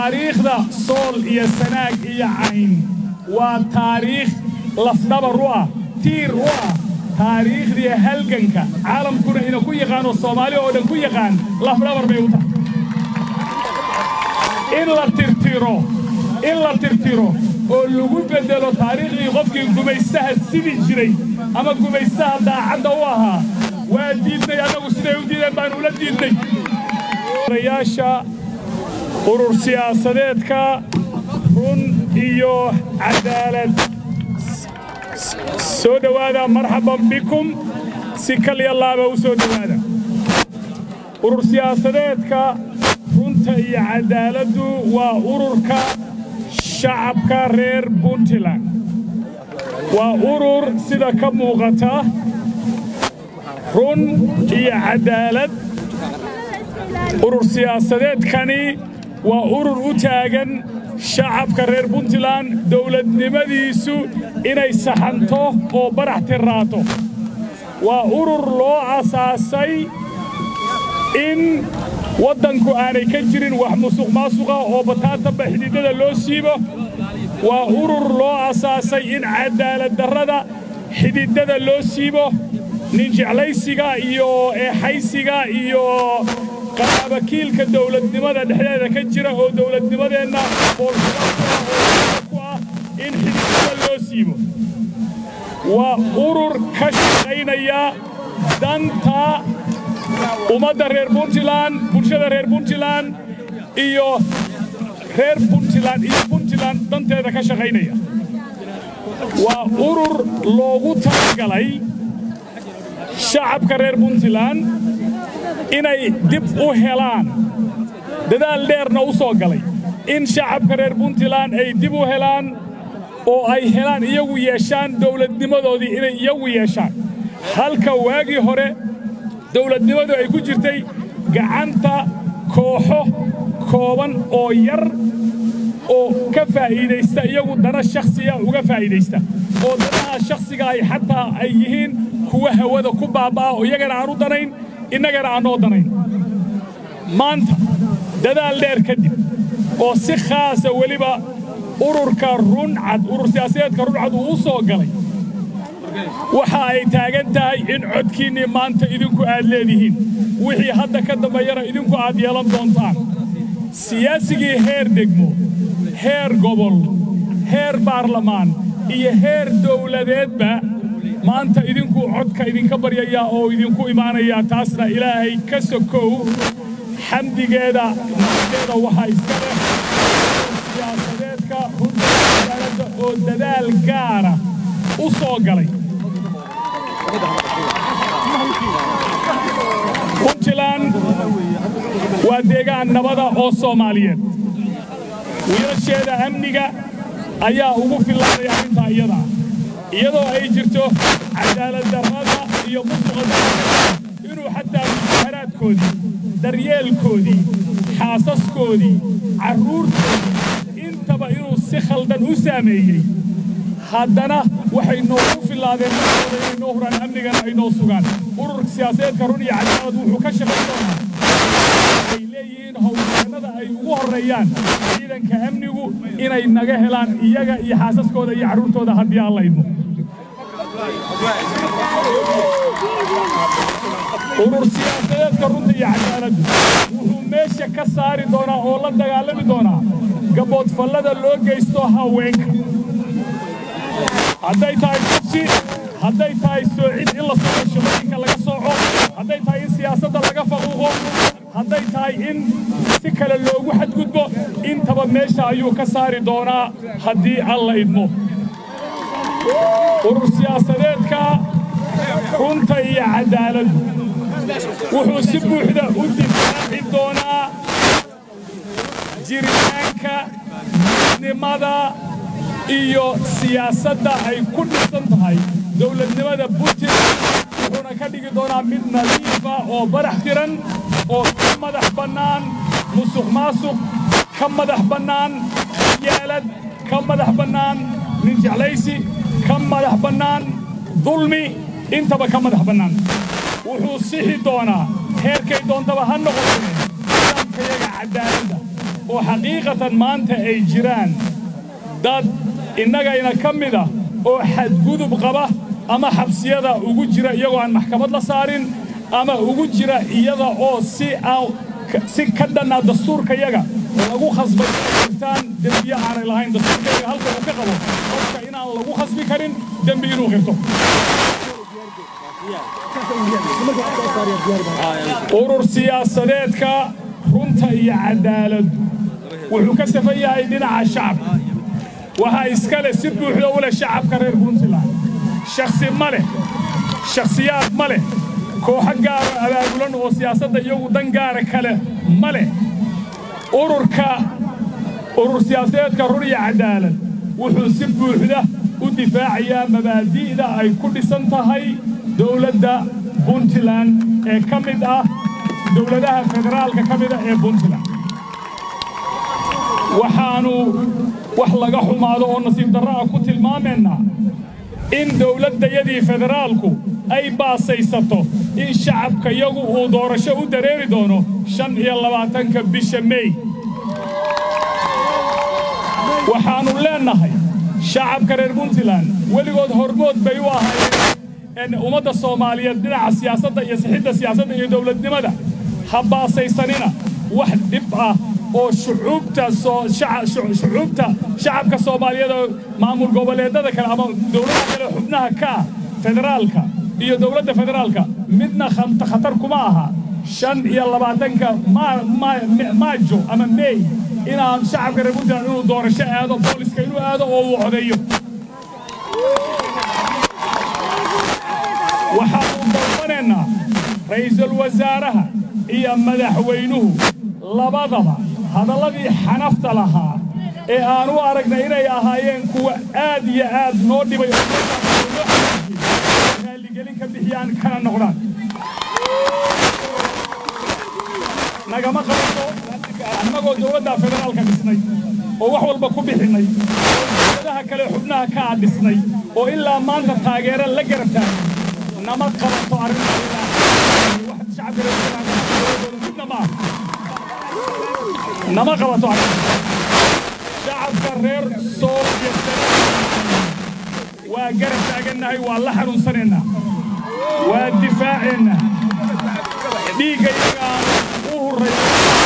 taariikhda sool iyo sanaag iyo cayn waa taariikh lafdhabar u ah tiir u ah taariikhdii halganka caalamkuna ina ku yaqaano soomaali oo dhan ku yaqaan lafdhabar bay u tahay in la tirtiro in la tirtiro oo lagu beddelo taariikhdii qofkii gumaystaha sidi jiray ama gumaystaha daacadda u ahaa waa diidnay annagu siday u diideen baanu ula diidnay rayaasha urur siyaasadeedka run iyo cadaalad soo dhowaada marxaban bikum si kalya laaba u soo dhowaada urur siyaasadeedka runta iyo cadaaladdu waa ururka shacabka reer puntland waa urur sida ka muuqata run iyo cadaalad urur siyaasadeedkani waa urur u taagan shacabka reer puntland dawladnimadiisu inay saxanto oo barax tirraato waa urur loo asaasay in waddanku aanay ka jirin wax musuq maasuqa oo bataatanba xididada loo siibo waa urur loo asaasay in cadaaladdarrada xididada loo siibo nin jeclaysiga iyo eexaysiga iyo qaraabakiilka dawladnimada dhexdeeda ka jira oo dawladnimadeenna boolku ah in xididada loo siibo waa urur ka shaqaynaya danta ummadda reer puntland bulshada reer puntland iyo reer puntland iyo puntland danteeda ka shaqaynaya waa urur loogu talagalay shacabka reer puntland inay dib u helaan dadaal dheerna u soo galay in shacabka reer puntland ay dib u helaan oo ay helaan iyagu yeeshaan dawladnimadoodii inay iyagu yeeshaan halka waagii hore dawladnimadu ay ku jirtay gacanta kooxo kooban oo yar oo ka faa'iidaysta iyagu dana shakhsiga uga faa'iidaysta oo danaha shakhsiga ay xataa ay yihiin kuwa hawada ku baabba'a oo iyagana aan u danayn innagana aan noo danayn maanta dadaal dheer kadib oo si khaasa weliba ururka runcad urur siyaasadeedka runcad uu u soo galay waxa ay taagan tahay in codkiinnii maanta idinku aad leedihiin wixii hadda ka dambeeyana idinku aad yeelan doontaan siyaasigii heer degmo heer gobol heer baarlamaan iyo heer dawladeedba maanta idinku codka idinka baryayaa oo idinku imaanayaa taasna ilaahay ka sokow xamdigeeda nafteeda waxaa iska leh siyaasadeedka runta cadaaladda oo dadaal gaara u soo galay puntland waa deegaan nabada oo soomaaliyeed wiilasheeda amniga ayaa ugu fillaanaya arrintaa iyada iyadoo ay jirto cadaaladdarrada iyo musuqa inuu xataa mushaharaadkoodii daryeelkoodii xaasaskoodii carruurtoodii intaba inuu si khaldan u saameeyey haddana waxay noogu fillaadeen markooda inay noo huraan amnigana ay noo sugaan ururka siyaasadeedka run iyo cadaalad wuxuu ka shaqayn doonaa ay leeyihiin howlgannada ay ugu horreeyaan ciidanka amnigu inay naga helaan iyaga iyo xaasaskooda iyo carruurtooda haddii aan laydmo urur siyaasadeedka runta iyo cadaaladdu wuxuu meesha ka saari doonaa oo la dagaalami doonaa gaboodfallada loo geysto haweenka hadday tahay kursi hadday tahay soocid in la sooco shaqooyinka laga sooco hadday tahay in siyaasadda laga faquuqo hadday tahay in si kale loogu xadgudbo intaba meesha ayuu ka saari doonaa haddii alla idmo urur siyaasadeedka runta iyo cadaaladdu wuxuu si buuxda u difaaci doonaa jiritaanka midnimada iyo siyaasadda ay ku dhisan tahay dawladnimada puntland wuxuuna ka dhigi doonaa mid nadiifa oo barax tiran oo ka madax bannaan musuq maasuq ka madax bannaan yaalad ka madax bannaan nin jeclaysi ka madax bannaan dulmi intaba ka madax bannaan wuxuu sixi doonaa heerkay doontaba ha noqotee nidaamkayaga cadaaladda oo xaqiiqatan maanta ay jiraan dad innagayna ka mida oo xadgudub qaba ama xabsiyada ugu jira iyagoo aan maxkamad la saarin ama ugu jira iyada oo si aan si ka dhannaa dastuurkayaga lagu khasbay jirtaan dembiye aanay lahayn dastuurkayaga halka uu ka qabo qofka inaan lagu khasbi karin dembi inuu qirto urur siyaasadeedka runta iyo cadaaladdu wuxuu ka safan yahay dhinaca shacabka waxaa iskale si buuxda u leh shacabka reer puntland shakhsi ma leh shakhsiyaad ma leh kooxo gaara abaabulan oo siyaasadda iyagu dan gaara kale ma leh ururka urur siyaasadeedka run iyo cadaalad wuxuu si buuxda u difaacayaa mabaadi'da ay ku dhisan tahay dowladda puntland ee ka mid ah dowladaha federaalka ka mida ee puntland waxaannu wax laga xumaado oo nasiib darro ah ku tilmaamaynaa in dowladdayadii federaalku ay baasaysato in shacabka yagu uu doorasho u dareeri doono shan iyo labaatanka bisha mey waxaannu leennahay shacabka reer puntland weligood hormood bay u ahaayeen ummadda soomaaliyeed dhinaca siyaasadda iyo sixidda siyaasadda iyo dowladnimada ha baasaysanina wax dhib ah oo shucuubta shucuubta shacabka soomaaliyeed oo maamul goboleedada kale ama dowladaha kale xubnaha ka ah federaalka iyo dowladda federaalka midna khatar kuma aha shan iyo labaatanka maajo ama mey inaan shacabka reer puntland inuu doorasho aado booliska inuu aado oo uu codeeyo waxaannu dalbanaynaa ra'iisul wasaaraha iyo madaxweynuhu labadaba hadalladii xanafta lahaa ee aan u aragnay inay ahaayeen kuwa aad iyo aad noo dhibay raalligelin ka bixiyaan kana noqdaan nagama qabato annagoo dowladda federaalka dhisnay oo wax walba ku bixinnay oo dowladaha kale xubnaha kaa dhisnay oo ilaa maanta taageero la garab taagay nama qabato arrintaasmidna maaha nama qabato arrinta shacabka reer sool iyo waa garab taagannahay waa la xanuunsanaynaa waa difaaceennaa dhiigga iyaga aan u hurray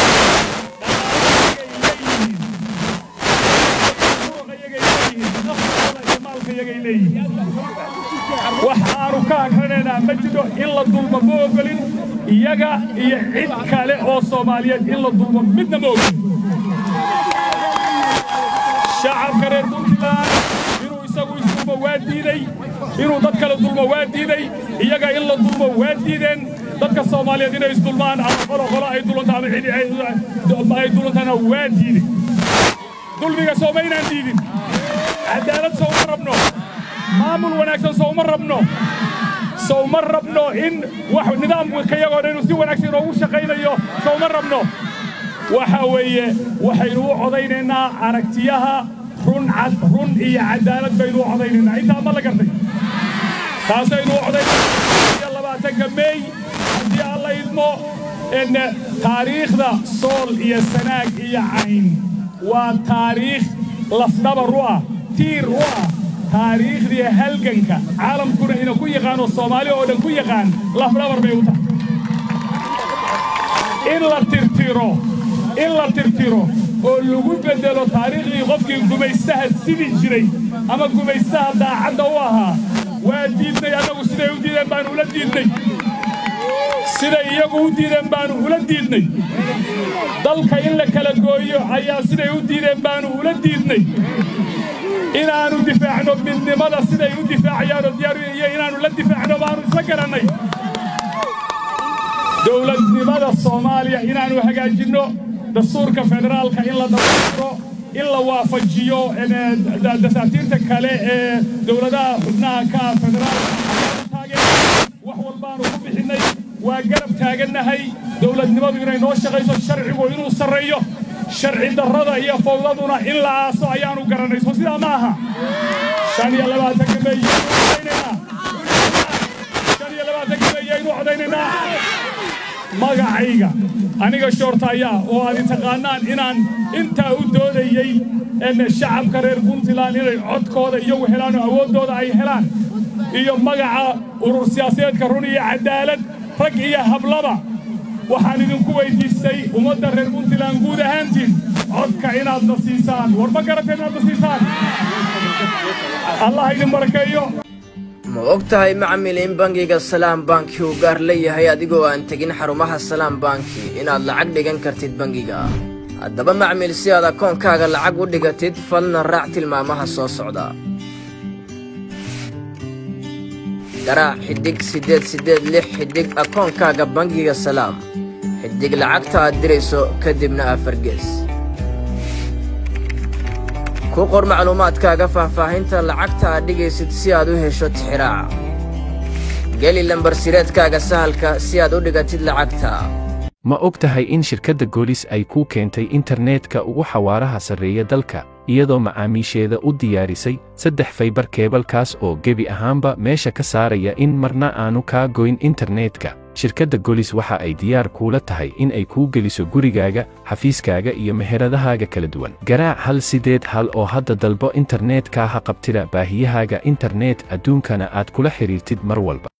wax aanu ka hagranaynaa ma jiro in la dulmo ma ogolin iyaga iyo cid kale oo soomaaliyeed in la dulmo midna ma ogolin shacabka reer puntland inuu isagu isdulmo waa diiday inuu dad kale dulmo waa diiday iyaga in la dulmo waa diideen dadka soomaaliyeed inay isdulmaan ama qolo qolo ay dulanta ama cidi ay dulantana waa diiday dulmiga soomaynaan diidin cadaalad sowma rabno maamul wanaagsan sowma rabno sowma rabno in wax nidaamka iyagoo dhan inuu si wanaagsan inoogu shaqaynayo sowma rabno waxa weeye waxaynu u codaynaynaa aragtiyaha run cad run iyo cadaalad baynu u codaynaynaa intaa ma la gartay taasaynu u codaynaynaa labaatanka meey haddii alla idmo in taariikhda sool iyo sanaag iyo cayn waa taariikh lafdhabar u ah tiir u ah taariikhdii halganka caalamkuna ina ku yaqaano soomaali oo dhan ku yaqaan lafdhabar bay u tahay in la tirtiro in la tirtiro oo lagu beddelo taariikhdii qofkii gumaystaha sidi jiray ama gumaystaha daacadda u ahaa waa diidnay annagu siday u diideen baanu ula diidnay siday iyagu u diideen baanu ula diidnay dalka in la kala gooyo ayaa siday u diideen baanu ula diidnay inaannu difaacno midnimada siday u difaacayaanoo diyaar iyo inaannu la difaacno baanu isla garannay dowladnimada soomaaliya inaannu hagaajinno dastuurka federaalka in la dabairo in la waafajiyo dasaatiirta kale ee dowladaha xubnaha ka federaalka wax walbaanu ku bixinnay waa garab taagannahay dowladnimadu inay noo shaqayso sharcigu inuu sarreeyo sharci darrada iyo fawdaduna in la aaso ayaanu garannay soo sidaa ma aha shan iyo labaatanka meeyaynu codaynaynaa shan iyo labaatanka meeyaynu codaynaynaa magacayga aniga shoortaaya oo aad taqaannaan inaan intaa u doodayey shacabka reer puntland inay codkooda iyagu helaan oo awooddooda ay helaan iyo magaca urur siyaasadeedka run iyo caddaalad rag iyo hablaba waxaan idinku weyddiistay ummadda reer puntland guud ahaantiin codka inaadna siisaan war ma garata inaadna siisaan allah idin barakeeyo ma og tahay macmil in bangiga salaam banki uu gaar leeyahay adigoo aan tegin xarumaha salaam banki inaad lacag dhigan kartid bangiga haddaba macmil si aad akoonkaaga lacag u dhigatid falna raac tilmaamaha soo socda garaac xidhig siddeed siddeed lix xidhig akoonkaaga bangiga salaam xidhig lacagta aad dirayso kadibna afargees ku qor macluumaadkaaga faahfaahinta lacagta aad dhigaysid si aad u hesho tixiraaca geli lambarsireedkaaga sahalka si aad u dhigatid lacagta ma og tahay in shirkadda goolis ay kuu keentay internetka ugu xawaaraha sarreeya dalka iyadoo macaamiisheeda u diyaarisay saddex faybar keebalkaas oo gebi ahaanba meesha ka saaraya in marna aanu kaa goyn internetka shirkadda golis waxa ay diyaar kuula tahay in ay kuu geliso gurigaaga xafiiskaaga iyo meheradahaaga kala duwan garaac hal sideed hal oo hadda dalbo internetka ha qabtida baahiyahaaga internet adduunkana aad kula xidhiirtid mar walba